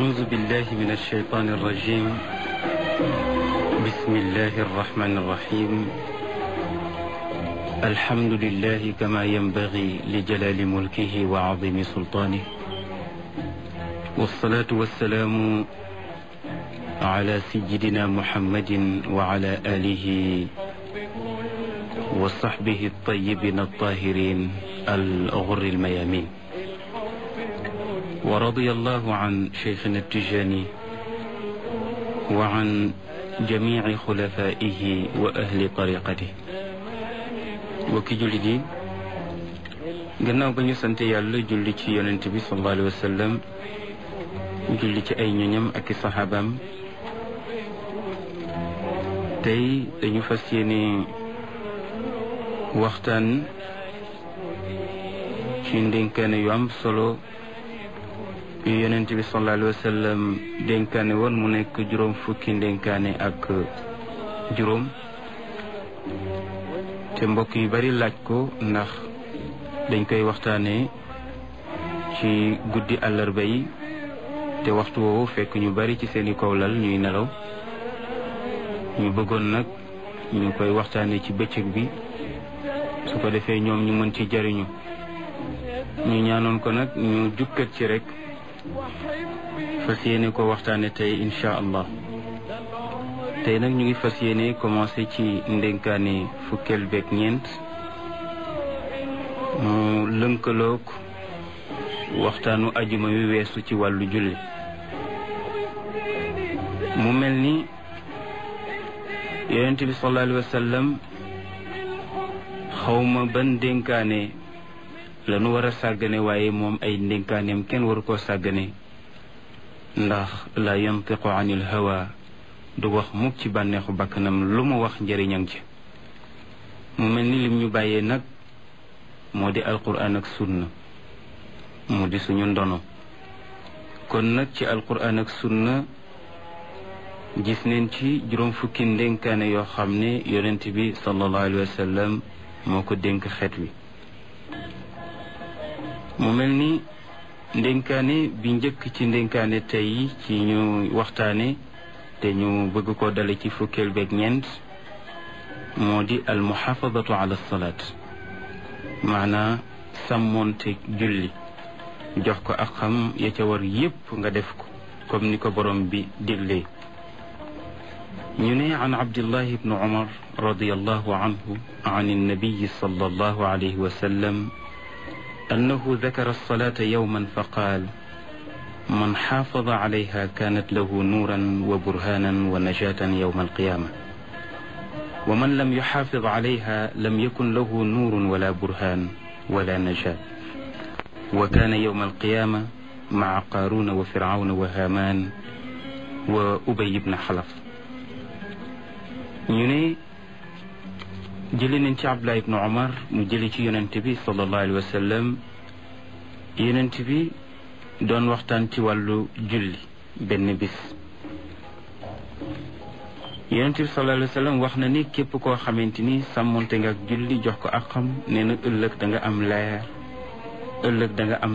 أعوذ بالله من الشيطان الرجيم بسم الله الرحمن الرحيم الحمد لله كما ينبغي لجلال ملكه وعظيم سلطانه والصلاة والسلام على سيدنا محمد وعلى آله وصحبه الطيبين الطاهرين الغر الميامين ورضي الله عن شيخنا التجاني وعن جميع خلفائه وأهل طريقته mbokki jullit yi gannaaw ba ñu sant yàlla julli ci yonent bi sallallahu alayhi wa sallam julli ci ay ñoñam ak i saxaabaam tey dañu fas yéene waxtaan ci ndénkaane yu am solo yu yonent bi sallallahu alayhi wa sallam dénkaane woon mu nekk juróom fukki ndénkaane ak juróom te mbokk yu bari laaj ko ndax dañ koy waxtaanee ci guddi àllarba yi te waxtu woowu fekk ñu bari ci seeni kawlal ñuy nelaw ñu bëggoon nag ñu koy waxtaanee ci bëccëg bi su ko defee ñoom ñu mën ci jariñu ñu ñaanoon ko nag ñu jukkat ci rek fas yéene ko waxtaane tey incha allah tey nag ñu ngi fas yéene commencé ci ndénkaane fukkeel beeg ñeent mu lënkaloog waxtaanu ajuma wi weesu ci wàllu julli mu mel ni yonent bi sallallahu alayhi wa sallam xawma ban ndénkaane la nu war a sàggane waaye moom ay ndénkaaneem kenn waru koo sàggane ndax la yantiqu anil hawa du wax mukk ci bànneexu bakkanam lu mu wax njëriñam ci mu mel ni lim ñu bàyyee nag moo di alquran ak sunna mu di suñu ndono kon nag ci alquran ak sunna gis neen ci juróom fukki ndénkaane yoo xam ne yonent bi sallallahu alayhi wa sallam moo ko dénk xeet wi mu mel ni ndénkaane bi njëkk ci ndénkaane tey ci ñu waxtaane te ñu bëgg ko dale ci fukkeel beeg ñeent moo di al muxaafadatu ala salaat maanaa sàmmoonte julli jox ko ak xam ya ca war yépp nga def ko comme ni ko borom bi diglee ñu ne an abdillah ibnu umar radiallahu anhu an annabiyi sallallahu alayhi wa sallam annahu dakara alsalata yowman fa qaal من حافظ عليها كانت له نورا وبرهانا ونجاة يوم القيامة ومن لم يحافظ عليها لم يكن له نور ولا برهان ولا نجاة وكان يوم القيامة مع قارون وفرعون وهامان وأبي بن حلف ñune jëli nañ ci Abdullah ibn Umar mu jëli ci yonent bi sallallahu alayhi wa sallam yonent bi doon waxtaan ci wàllu julli benn bis yonent bi sallallahu alayhi wa sallam wax na ni képp koo xamante ni sàmmonte nga ak julli jox ko ak xam nee na ëllëg da nga am leer ëllëg da nga am